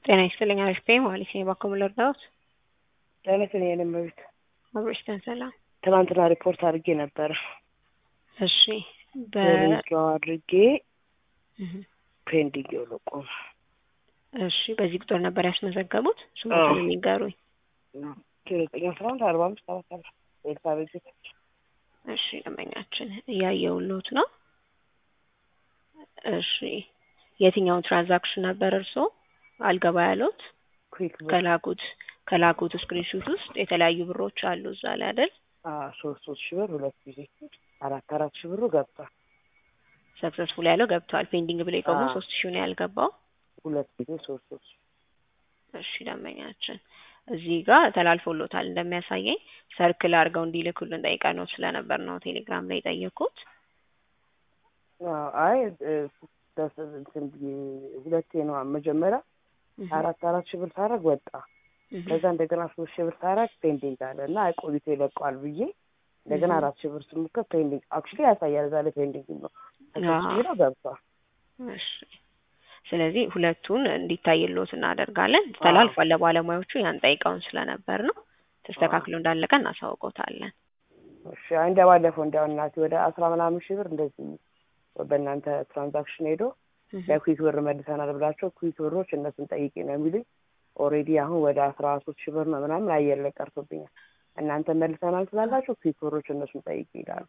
ጤና ይስጥልኝ አሪፍ ነኝ ማለት ነው። በኩል ልርዳዎት? ጤና ይስጥልኝ የኔ እመቤት። አብሮሽተን ሰላም። ትናንትና ሪፖርት አድርጌ ነበረ። እሺ በ በሬዲዮ አድርጌ እህ፣ ፔንዲንግ የሆነ ቆመ። እሺ በዚህ ቁጥር ነበር ያስመዘገቡት? ስሞቱን አዎ። የሚጋሩኝ። ዘጠኝ አስራ አንድ አርባ አምስት አራት አራት ኤልሳቤት ቤት እሺ ደንበኛችን እያየሁልዎት ነው። እሺ የትኛውን ትራንዛክሽን ነበር እርስዎ አልገባ ያሉት? ኩዊክ ብር ከላኩት ከላኩት ስክሪንሹት ውስጥ የተለያዩ ብሮች አሉ እዛ ላይ አይደል? ሶስት ሶስት ሺህ ብር ሁለት ጊዜ አራት አራት ሺህ ብሩ ገብቷል። ሰክሰስፉል ያለው ገብቷል። ፔንዲንግ ብሎ የቆሙ አዎ። ሶስት ሺህ ነው ያልገባው። ሁለት ጊዜ ሶስት ሶስት ሺህ እሺ ደንበኛችን እዚህ ጋር ተላልፎሎታል እንደሚያሳየኝ ሰርክል አድርገው እንዲልኩልን ጠይቀነው ስለነበር ነው ቴሌግራም ላይ የጠየኩት። አዎ፣ አይ እ፣ ደስ- እንትን ብዬ ሁለቴ ነው መጀመሪያ እህ፣ አራት አራት ሺህ ብር ሳረግ ወጣ። እህ፣ ከዛ እንደገና ሶስት ሺህ ብር ሳረግ ፔንዲንግ አለ እና ቆይቶ ይለቀዋል ብዬ እንደገና እህ። አራት ሺህ ብር ስሞክር ፔንዲንግ አክቹዋሊ ያሳያል እዛ ላይ ፔንዲንግ ነው አዎ። ተሰብስቦ ገብቷል። እሺ ስለዚህ ሁለቱን እንዲታይልዎት እናደርጋለን። ተላልፏል ለባለሙያዎቹ ያን ጠይቀውን ስለነበር ነው። ተስተካክሎ እንዳለቀ እናሳውቆታለን። እሺ አይ እንደ ባለፈው እንዲያው እናቴ ወደ አስራ ምናምን ሺህ ብር እንደዚህ በእናንተ ትራንዛክሽን ሄዶ እህ፣ ለኩዊክ ብር መልሰናል ብላቸው ኩዊክ ብሮች እነሱን ጠይቄ ነው የሚሉኝ። ኦልሬዲ አሁን ወደ አስራ ሶስት ሺህ ብር ነው ምናምን አየር ላይ ቀርቶብኛል። እናንተ መልሰናል ስላላችሁ ኩዊክ ብሮች እነሱን ጠይቄ ይላሉ።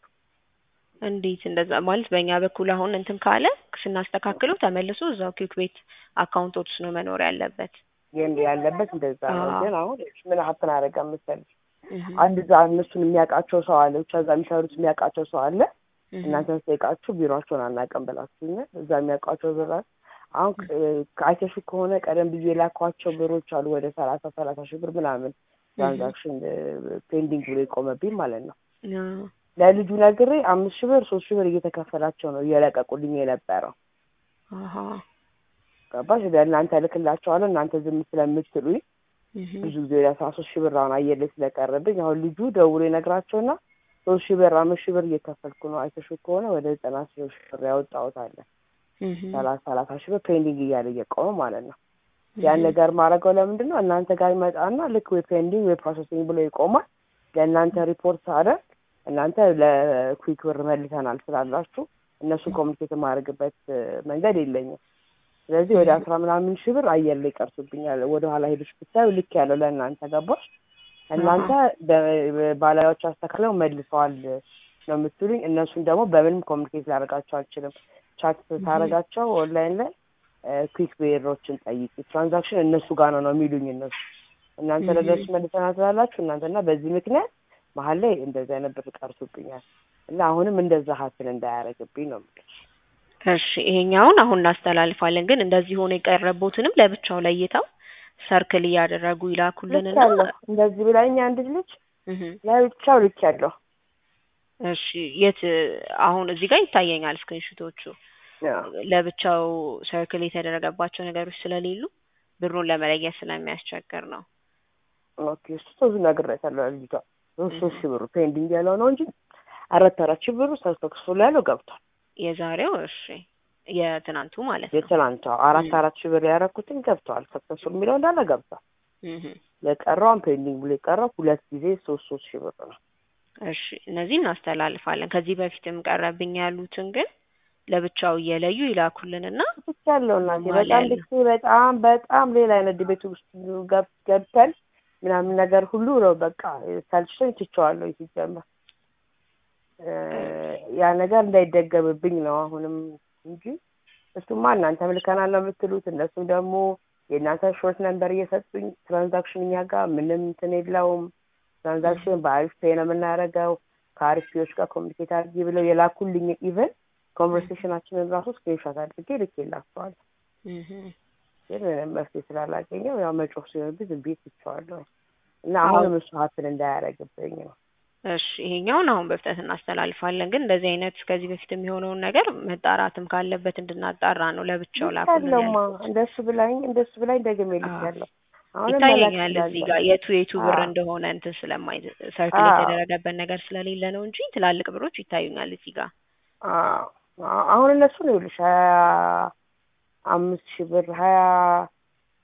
እንዴት እንደዛ ማለት በእኛ በኩል አሁን እንትን ካለ ስናስተካክለው ተመልሶ እዛው ኪክ ቤት አካውንቶች ነው መኖር ያለበት። ይህን ያለበት እንደዛ ነው። አዎ። ግን አሁን ምን ሀፕን አደረገ መሰለሽ እህ፣ አንድ እዛ እነሱን የሚያውቃቸው ሰው አለ፣ ብቻ እዛ የሚሰሩት የሚያውቃቸው ሰው አለ። እህ፣ እናንተ ስጠይቃችሁ ቢሮቸውን አናውቅም ብላችሁኛል። እዛ የሚያውቋቸው ብር አለ። አሁን አይተሹ ከሆነ ቀደም ብዙ የላኳቸው ብሮች አሉ ወደ ሰላሳ ሰላሳ ሺህ ብር ምናምን ትራንዛክሽን ፔንዲንግ ብሎ የቆመብኝ ማለት ነው። አዎ። ለልጁ ነግሬ አምስት ሺህ ብር ሶስት ሺህ ብር እየተከፈላቸው ነው እየለቀቁልኝ የነበረው። አሃ። ገባሽ? ለእናንተ እልክላቸዋለሁ እናንተ ዝም ስለምትሉኝ እህ፣ ብዙ ጊዜ ወደ አስራ ሶስት ሺህ ብር አሁን አየር ላይ ስለቀረብኝ አሁን ልጁ ደውሎ ይነግራቸውና ሶስት ሺህ ብር አምስት ሺህ ብር እየከፈልኩ ነው አይተሹ ከሆነ ወደ ዘጠና ሺህ ብር ያወጣሁት አለ እህ፣ ሰላሳ ሰላሳ ሺህ ብር ፔንዲንግ እያለ እየቆመ ማለት ነው። እህ፣ ያን ነገር ማድረገው ለምንድን ነው? እናንተ ጋር ይመጣና ልክ ወይ ፔንዲንግ ወይ ፕሮሰሲንግ ብሎ ይቆማል። ለእናንተ ሪፖርት ሳደርግ እናንተ ለኩዊክ ብር መልሰናል ስላላችሁ እነሱ ኮሚኒኬት የማደርግበት እ፣ መንገድ የለኝም። ስለዚህ ወደ አስራ ምናምን ሺህ ብር አየር ላይ ቀርቶብኛል። ወደ ኋላ ሄዶች ብታዩ ልክ ያለው ለእናንተ ገባሽ? እናንተ በ- ባለሙያዎች አስተካክለው መልሰዋል ነው የምትሉኝ። እነሱን ደግሞ በምንም ኮሚኒኬት ላደርጋቸው አልችልም። ቻት ታደርጋቸው ኦንላይን ላይ ኩዊክ ብሮችን ጠይቂ ትራንዛክሽን እነሱ ጋር ነው ነው የሚሉኝ እነሱ እናንተ Mhm. ለደርስ መልሰናል ስላላችሁ እናንተና በዚህ ምክንያት መሀል ላይ እንደዚህ አይነት ብር ቀርቶብኛል እና አሁንም እንደዛ ሀስል እንዳያደርግብኝ ነው የምልሽ። እሺ ይሄኛውን አሁን እናስተላልፋለን። ግን እንደዚህ ሆኖ የቀረቡትንም ለብቻው ለይተው ሰርክል እያደረጉ ይላኩልንና ልክ ያለሁ እንደዚህ ብላኝ አንድ ልጅ እህ፣ ለብቻው ልክ ያለሁ እሺ የት አሁን እዚህ ጋር ይታየኛል ስክሪንሹቶቹ ለብቻው ሰርክል የተደረገባቸው ነገሮች ስለሌሉ ብሩን ለመለየት ስለሚያስቸግር ነው። ኦኬ እሱ ብዙ ነግሬያታለሁ ልጅቷ ሶስት ሶስት ሺህ ብሩ ፔንዲንግ ያለው ነው እንጂ አራት አራት ሺህ ብሩ ሰክሰስፉል ያለው ገብቷል። የዛሬው እሺ የትናንቱ ማለት ነው። የትናንቷ አራት ም። አራት ሺህ ብር ያደረኩትኝ ገብተዋል። ሰክሰስፉል የሚለው እንዳለ ገብቷል። እህ፣ የቀረውን ፔንዲንግ ብሎ የቀረው ሁለት ጊዜ ሶስት ሶስት ሺህ ብር ነው። እሺ እነዚህ እናስተላልፋለን። ከዚህ በፊትም ቀረብኝ ያሉትን ግን ለብቻው እየለዩ ይላኩልንና ብቻ ያለው እናቴ ኖርማል በጣም ያለው። ልክ በጣም በጣም ሌላ አይነት ቤት ውስጥ ገብ- ገብተን ምናምን ነገር ሁሉ ነው በቃ ሰልችቶኝ ትቼዋለሁ ሲጀመር እ፣ ያ ነገር እንዳይደገምብኝ ነው አሁንም እንጂ እሱማ እናንተም ልከናል ነው የምትሉት እነሱም ደግሞ የእናንተ ሾርት ነንበር እየሰጡኝ ትራንዛክሽን እኛ ጋር ምንም እንትን የለውም ትራንዛክሽን በአሪፍ ፔ ነው የምናደርገው ከአሪፍ ፔዎች ጋር ኮሚኒኬት አድርጊ ብለው የላኩልኝ ኢቨን ኮንቨርሴሽናችንን ራሱ ስክሪንሾት አድርጌ ልኬላቸዋለሁ። እህ፣ ግን ምንም መፍትሄ ስላላገኘው ያው መጮህ ሲሆንብኝ ዝም ብዬ ትቼዋለሁ እና አዎ። አሁንም እሱ ሀስል እንዳያደርግብኝ ነው። እሺ ይሄኛውን አሁን በፍጥነት እናስተላልፋለን። ግን እንደዚህ አይነት ከዚህ በፊት የሚሆነውን ነገር መጣራትም ካለበት እንድናጣራ ነው ለብቻው ላኩልን ልኬያለሁማ ያልኩት። እንደሱ ብላኝ እንደሱ ብላኝ ደግሜ አዎ። ልኬያለሁ። አሁንም መላክ ይታየኛል እዚህ ጋር እችላለሁ። የቱ የቱ ብር አዎ። እንደሆነ እንትን ስለማይ ሰርክል አዎ። የተደረገበት ነገር ስለሌለ ነው እንጂ ትላልቅ ብሮች ይታዩኛል እዚህ ጋር። አዎ። አዎ። አሁን እነሱ ነው ይኸውልሽ ሀያ አምስት ሺህ ብር ሀያ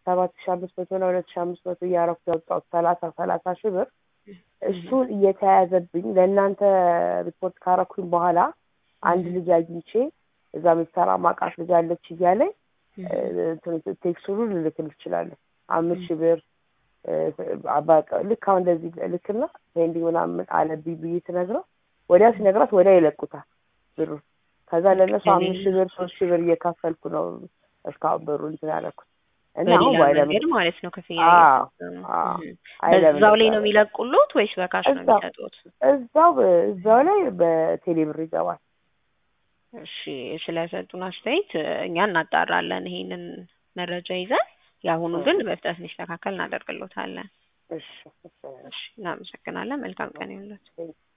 ሰባት ሺ አምስት መቶ እና ሁለት ሺ አምስት መቶ እያረኩ ያወጣሁት ሰላሳ ሰላሳ ሺህ ብር እሱን እየተያያዘብኝ ለእናንተ ሪፖርት ካረኩኝ በኋላ አንድ ልጅ አግኝቼ እዛ የምትሰራ ማቃት ልጅ አለች እያለኝ ቴክስቱን ልልክል እችላለሁ። አምስት ሺህ ብር በቃ ልክ አሁን እንደዚህ ልክና ፔንዲንግ ምናምን አለብኝ ብዬ ስነግረው ወዲያ ሲነግራት ወዲያ ይለቁታል ብሩ። ከዛ ለእነሱ አምስት ሺህ ብር ሶስት ሺህ ብር እየከፈልኩ ነው እስካሁን ብሩ እንትን ያደረኩት እና አሁን በሌላ ባይለም መንገድ ማለት ነው ክፍያ አዎ፣ እየፈጸሙ። አዎ። እህ። አይለም በዛው ላይ ነው የሚለቁሉት ወይስ በካሽ ነው እዛው። የሚሰጡት? እዛው እዛው ላይ በቴሌ ብር ይገባል። እሺ ስለሰጡን አስተያየት እ፣ እኛ እናጣራለን ይሄንን መረጃ ይዘን የአሁኑ ግን በፍጥነት እንዲስተካከል እናደርግሎታለን። እሺ እሺ። እሺ እናመሰግናለን። መልካም ቀን ይሁንልዎት።